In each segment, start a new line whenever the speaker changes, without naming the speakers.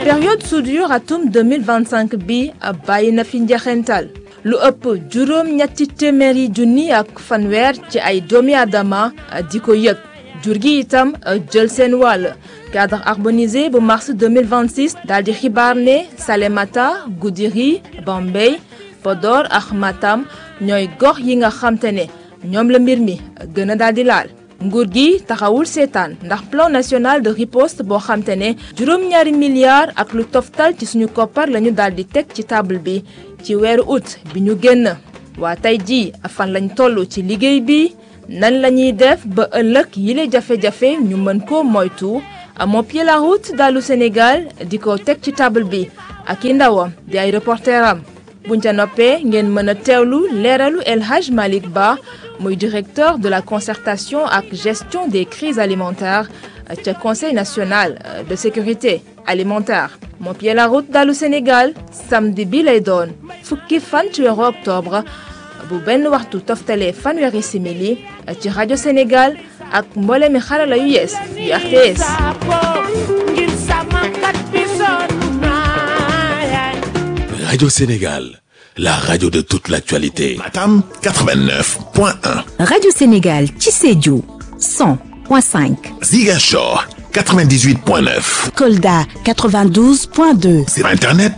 période soudure atum 2025 bi bàyyi na fi njeexental lu ëpp juróom ñetti téeméeri junni ak fanweer ci ay doomi aadama di ko yëg jur gi itam jël seen wàll cadre harmonisé bu mars 2026 daal di xibaar ne Salémata Goudiri Bambey Podor ak Matam ñooy gox yi nga xamte ne ñoom la mbir mi gën a daal di laal nguur gi taxawul seetaan ndax plan national de riposte boo xamte ne juróom-ñaari milliards ak lu toftal ci suñu koppar lañu daal di teg ci table bi ci weeru août bi ñu génn waa tey jii fan lañ toll ci liggéey bi nan la ñuy def ba ëllëg yile jafe-jafe ñu mën ko moytu moo pied la route dalu Sénégal di ko teg ci table bi ak i ndawam di ay reporteram buñ ca noppee ngeen mën a teewlu leeralu El Hadj Malick Ba muy directeur de la concertation ak gestion des crises alimentaires ca conseil national de sécurité alimentaire moo pied la route dalu Sénégal samedi bi lay doon fukki fan ci weeru octobre bu benn waxtu toftalee fanweeri simili ci rajo Sénégal ak mboolemi xarala yu yees yu RTS.
Radio Sénégal, la radio de toute l'actualité.
Matam 89.1.
Radio Sénégal ci Sédhiou 100.5.
Ziguinchor 98.9.
Kolda 92.2.
Sur Internet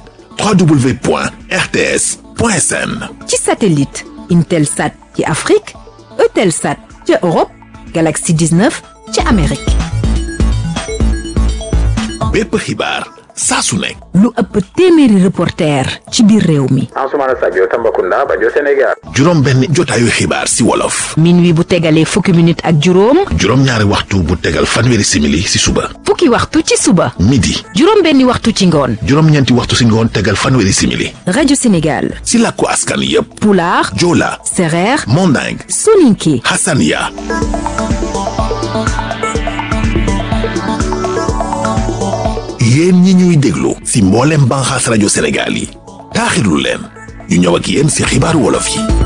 www.rts.sn.
ci satellite Intelsat ci Afrique Eutelsat ci Europe Galaxy 19 ci Amérique.
bépp xibaar saa su nekk.
lu ëpp téeméeri reporter ci biir réew mi.
Ansoumana Sadio Tambacounda Bajo Sénégal.
juróom benn jotaayu xibaar si wolof.
minuit bu tegalee fukki minute ak juróom.
juróom ñaari waxtu bu tegal fanweeri simili si suba.
fukki waxtu ci suba.
midi.
juróom benni waxtu ci ngoon.
juróom ñeenti waxtu si ngoon tegal fanweeri simili.
rajo Sénégal.
si làkku askan yépp.
Pulaar.
Joola.
Sereer.
Manding.
Soninké.
Hassania. yéen ñi ñuy déglu si mboolem banxaas rajo Sénégal yi taaxirlu leen ñu ñëw ak yéen si xibaaru wolof yi